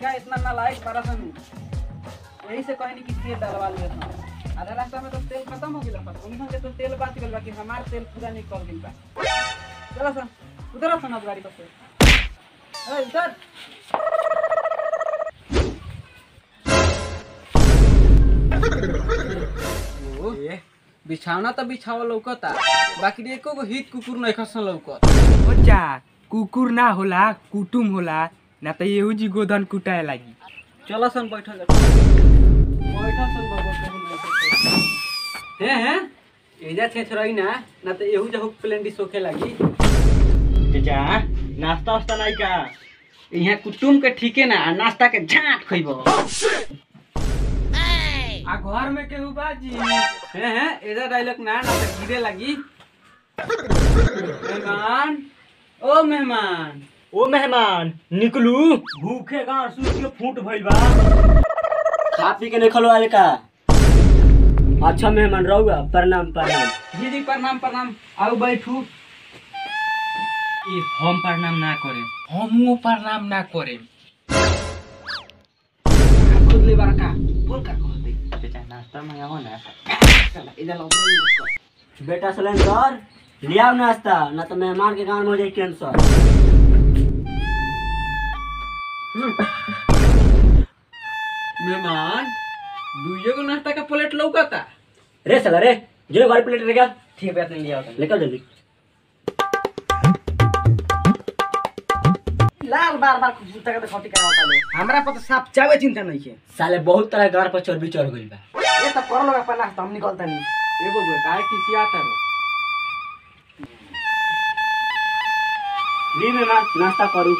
लड़का इतना नालायक पारा सन यही से कहनी कि तेल डलवा लिया था आधा रास्ता में तो तेल खत्म हो गया पर उन्हीं के तो तेल बात गल बाकी हमार तेल पूरा निकल गइल बा चलो सन उधर सन अब गाड़ी पर से ए उधर ए, बिछावना तो बिछावा लौकता बाकी एको गो हित कुकुर नहीं खसन लौकत ओचा कुकुर ना होला कुटुम होला ना त एहू जी गोधन कुटाए लागी चलो सन बैठल जा बैठल सन बाबा हे हे एजा छे छरई ना ना तो एहू जहु प्लेंडी सोखे लागी चाचा नाश्ता वास्ता नहीं का यहाँ कुटुम के ठीके ना आ नाश्ता के झाट खइबो आ घर में केहू बाजी हे हे एजा डायलॉग ना ना तो गिरे लागी मेहमान ओ मेहमान ओ मेहमान निकलू भूखे गांव सूख के फूट भइल बा खा पी के नहीं खलो आले का अच्छा मेहमान रहुआ प्रणाम प्रणाम जी जी प्रणाम प्रणाम आओ बैठू ए हम प्रणाम ना करे हमू प्रणाम ना करे खुद ले बड़का बोल का कहते चाचा नाश्ता मंगाओ ना चला इधर लो बेटा सिलेंडर ले आओ नाश्ता ना तो मेहमान के गांव में हो जाए कैंसर मेहमान दुइये गो नाश्ता का प्लेट लौकता रे साला रे जो घर प्लेट रहेगा ठीक है नहीं लिया लेकर जल्दी लाल बार बार कुछ जूता का खटी करावता लो हमरा पर तो साफ चावे चिंता नहीं है साले बहुत तरह घर पर चर्बी चढ़ गइल बा ये तो कर लो अपन नाश्ता हम निकलता नहीं एगो गो काहे किसी आता रो ली मेहमान नाश्ता करू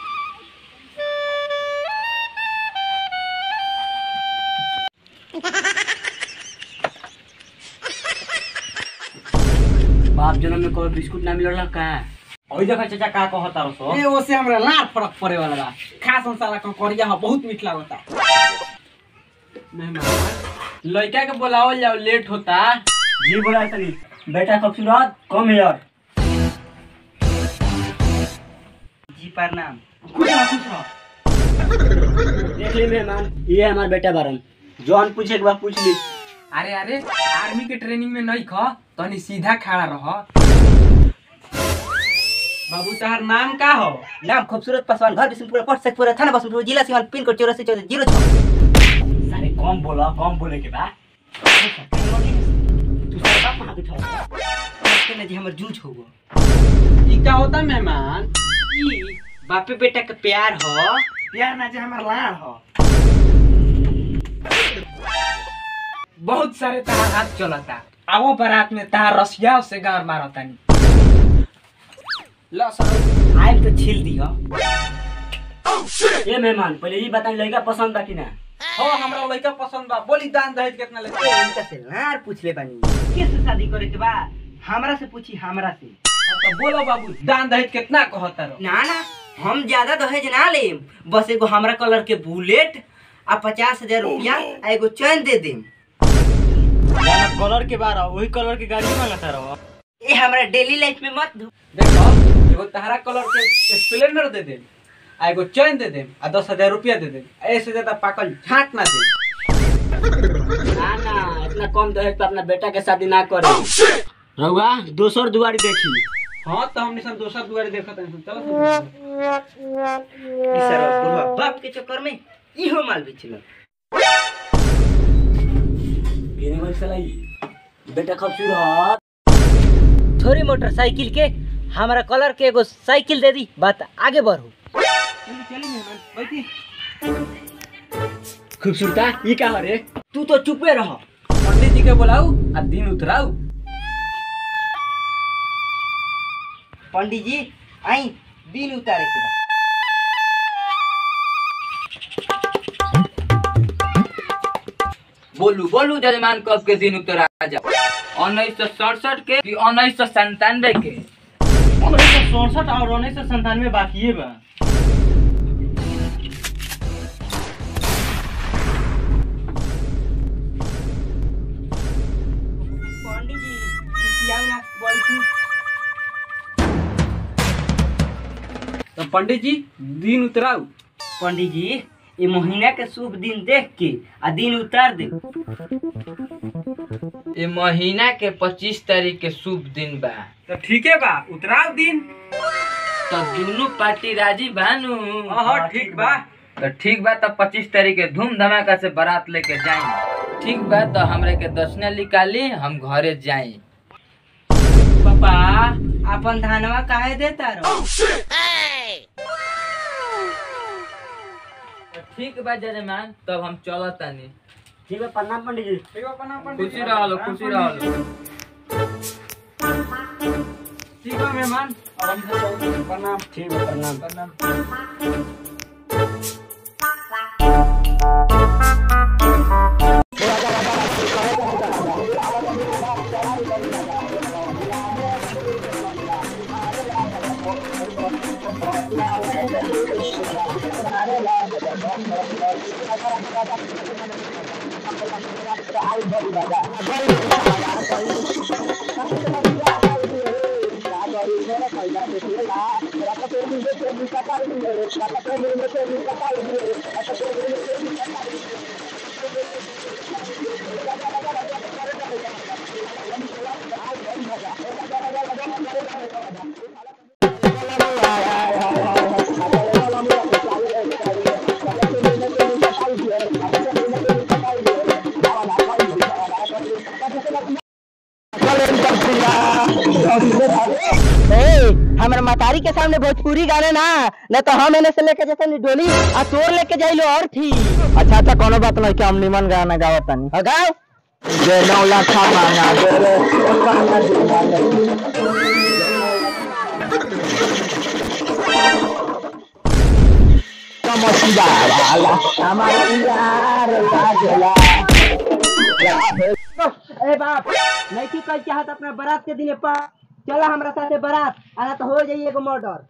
बाप जन्म में कोई बिस्कुट ना मिलल का ओइ देखा चाचा का कहता रहो ए ओसे हमरा लार फरक पड़े वाला बा खास मसाला का करिया ह बहुत मीठ लागता मेहमान लड़का के बुलावल जाओ लेट होता जी बोला तनी बेटा खूबसूरत कम हेयर जी प्रणाम खुश रह खुश रह देख ली मेहमान ये हमार बेटा बारन जौन पूछे के बाद पूछ ली अरे अरे आर्मी के ट्रेनिंग में नहीं ख तनी सीधा खड़ा रह बाबू तहार नाम का हो नाम खूबसूरत पासवान घर बिशनपुर पोस्ट शेखपुरा थाना बसंतपुर जिला सीवान पिन कोड चौरासी चौदह जीरो छः सारे कम बोला कम बोले के बाद तू सारे बाप कहाँ बिठा ना जी हमर जूझ हो गो ई का होता मेहमान ई बापे बेटा के प्यार हो यार ना जे हमार लाड़ हो बहुत सारे तार हाथ चलता आवो बारात में तार रसिया से गार मारतानी लो सर आइल तो छील दी हो ये मेहमान पहले ये बताई लड़का पसंद बा कि ना हो हमरा लड़का पसंद बा बोली दान दहेज कितना ले इनका से लार पूछ ले बानी किस शादी करे के बा हमरा से पूछी हमरा से तो बोलो बाबू दान दहेज कितना कहता रो ना ना हम ज्यादा दहेज ना लेम बस एगो हमरा कलर के बुलेट आ पचास हजार रुपया आ एगो चैन दे देम यार कलर के बार वही कलर की गाड़ी मांगता रहो ए हमरा डेली लाइफ में मत धो देखो एगो तहरा कलर के स्प्लेंडर दे दे आ एगो चैन दे दे आ दस हजार रुपया दे दे ऐसे ज्यादा पाकल झाट ना दे ना ना इतना कम दहेज पे अपना बेटा के शादी ना करे रहुआ दोसर दुआरी देखी हाँ तो हमने सब दोसर दुआरे देखत हैं चलो ई सारा बुढ़वा बाप के चक्कर में इहो माल बेचल केने कोई सलाई बेटा खूबसूरत थोड़ी मोटरसाइकिल के हमारा कलर के एगो साइकिल दे दी बात आगे बढ़ो चली मेहमान बैठी खूबसूरता ये का रे तू तो चुपे रह पंडित जी के बुलाऊ आ दिन उतराऊ पंडित जी आई दिन उतारे के बाद बोलू बोलू जजमान कब के दिन उतरा जाओ उन्नीस सौ सड़सठ के कि उन्नीस सौ संतानवे के उन्नीस सौ सड़सठ और उन्नीस सौ संतानवे बाकी बा पंडित जी आओ ना बैठू तो पंडित जी दिन उतराऊ पंडित जी ये महीना के शुभ दिन देख के आ दिन उतार दे ये महीना के पच्चीस तारीख के शुभ दिन बा तो ठीक है बा उतराव दिन तो दोनों पार्टी राजी बानू हाँ ठीक बा तो ठीक बा तो पच्चीस तारीख के धूम धमाका से बारात लेके जाए ठीक बा तो हमरे के दर्शना निकाली हम घरे जाए पापा अपन धानवा काहे देता रहो तो ठीक बा जजमान तब हम चलत तानी ठीक है प्रणाम पंडित जी ठीक बा प्रणाम पंडित खुशी रहो खुशी रहो ठीक बा मेहमान अब हम सब चलते हैं। प्रणाम ठीक है प्रणाम प्रणाम हमारे मतारी के सामने भोजपुरी गाने ना न तो हम एने से लेके जैसे डोली आ तोर लेके जाइलो और थी अच्छा अच्छा कोनो बात नहीं कि हम निमन गाना गावत तानी हाँ, गाओ जे नौ लाख मांगा दे रे कमसिया वाला हमारे यार लागला ए बाप नहीं की कल चाहत अपना बारात के दिने पा चला हमरा साथे बारात आना तो हो जाइए एगो मर्डर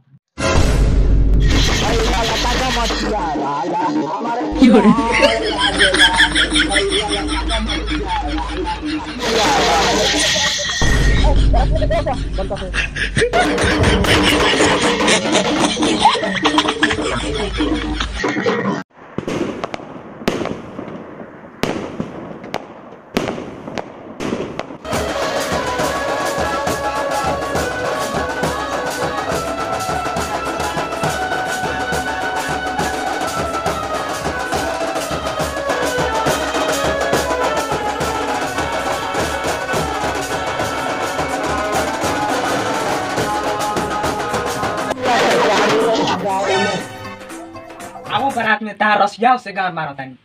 आओ बारात में तार रसिया से गान मारो तानी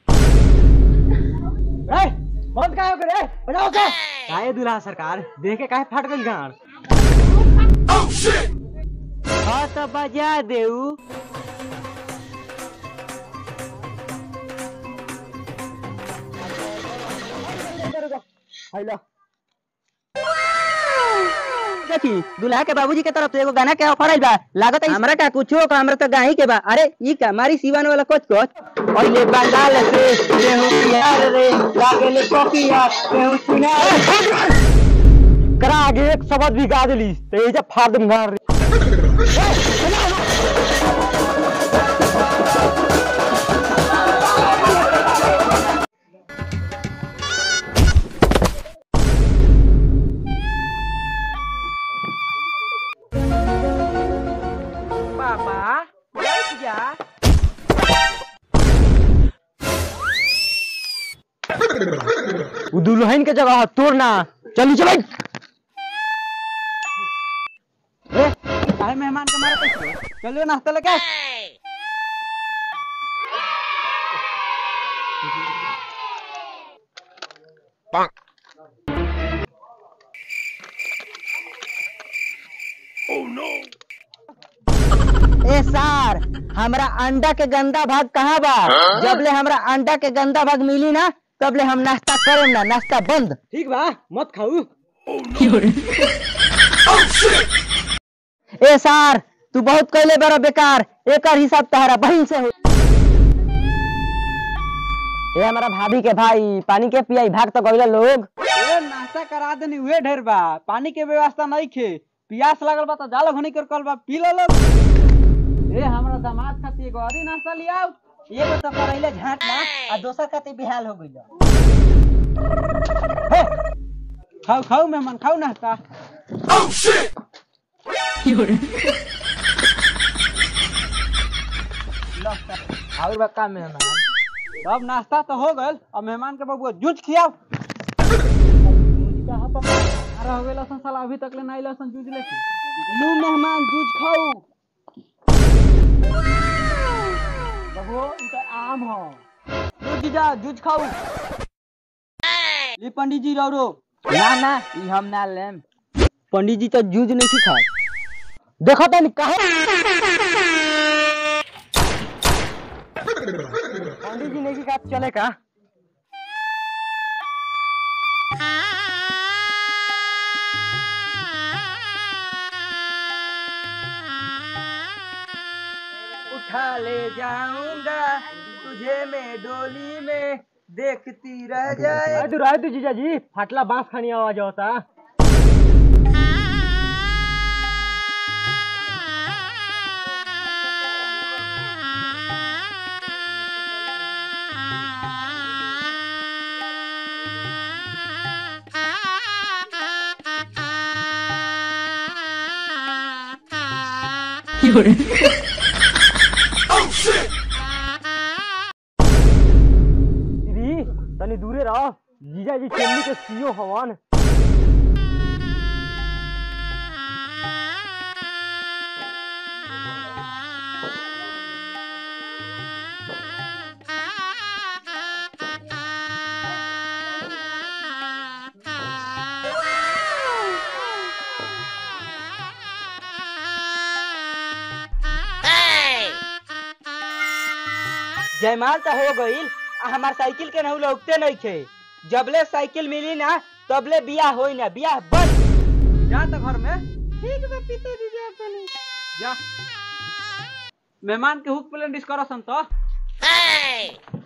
ए बंद काहे हो रे बजाओ के काहे दुल्हा सरकार देख के काहे फट गइल गाड़ हाँ तो बजा देऊ हेलो देखी दुल्हा के बाबूजी के तरफ से एगो गाना के ऑफर आइल बा लागत है हमरा का कुछो का हमरा तो गाही के बा अरे ई का मारी सीवन वाला कोच कोच और ये बंगाल से केहू प्यार रे लागे ले कॉपिया केहू सुना करा आगे एक शब्द भी गा देली तो ये जब फाड़ दूंगा पापा बैठ जा उ दुल्हन के जगह तोड़ ना चली चल ए काहे मेहमान के मारे पैसे चलियो नाश्ता लेके ए सार हमरा अंडा के गंदा भाग कहाँ बा जबले हमरा अंडा के गंदा भाग मिली ना तबले हम नाश्ता करेम ना नाश्ता बंद ठीक बा मत खाऊ ए सार तू बहुत कैले बड़ा बेकार एकर हिसाब तहरा बहन से हो ए हमारा भाभी के भाई पानी के पियाई भाग तो गइला लोग ए नाश्ता करा देनी उहे ढेर बा पानी के व्यवस्था नहीं खे पियास लगल बा तो जालो घनी कर कल बा पी लो लोग ए हमरा दामाद खातिर एगो औरी नाश्ता लियाओ एगो तो करैले झाट ना आ दोसर कते बिहाल हो गइल खाओ खाओ मेहमान खाओ नाश्ता और बका मेहमान अब नाश्ता तो हो गल अब मेहमान के बबुआ जूझ खियाओ कहाँ पर अरे हो गेल सन साला अभी तक ले नहीं लसन जूझ लेके लू मेहमान जूझ खाऊ बबुओ इनका आम हो लू जीजा जूझ खाऊ ली पंडित जी रौरो ना ना ई हम ना लेम पंडित जी तो जूझ नहीं खा देखो तनी कहे पंडित जी नहीं खा चले का उठा ले जाऊंगा तुझे मैं डोली में देखती रह जाए तू रहे तू जीजा जी फाटला बांस खानी आवाज होता दीदी तनी दूरे रहो जीजा जी चेन्नई के सीओ हवन जयमाल तो हो गईल आ हमार साइकिल के नहु लौकते नहीं थे जबले साइकिल मिली ना तबले बियाह होई ना बियाह बस जा तो घर में ठीक बा पिताजी जा अपने जा मेहमान के हुक प्लेन डिस्करसन तो